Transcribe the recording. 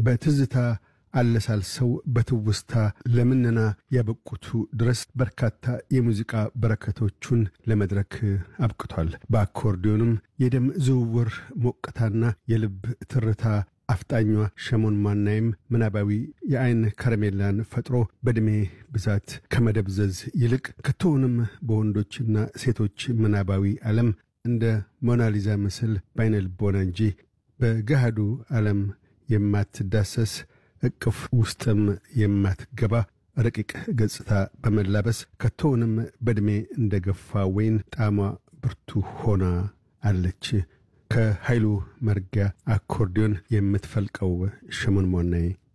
በትዝታ አለሳልሰው በትውስታ ለምነና ያበቁቱ ድረስ በርካታ የሙዚቃ በረከቶቹን ለመድረክ አብቅቷል። በአኮርዲዮንም የደም ዝውውር ሞቅታና የልብ ትርታ አፍጣኟ ሸሞን ማናይም ምናባዊ የአይን ከረሜላን ፈጥሮ በዕድሜ ብዛት ከመደብዘዝ ይልቅ ከቶውንም በወንዶችና ሴቶች ምናባዊ ዓለም እንደ ሞናሊዛ ምስል በአይነ ልቦና እንጂ በገሃዱ ዓለም የማትዳሰስ እቅፍ ውስጥም የማትገባ ረቂቅ ገጽታ በመላበስ ከቶውንም በዕድሜ እንደ ገፋ ወይን ጣዕሟ ብርቱ ሆና አለች። ከኃይሉ መርጊያ አኮርዲዮን የምትፈልቀው ሸሞን ሞናይ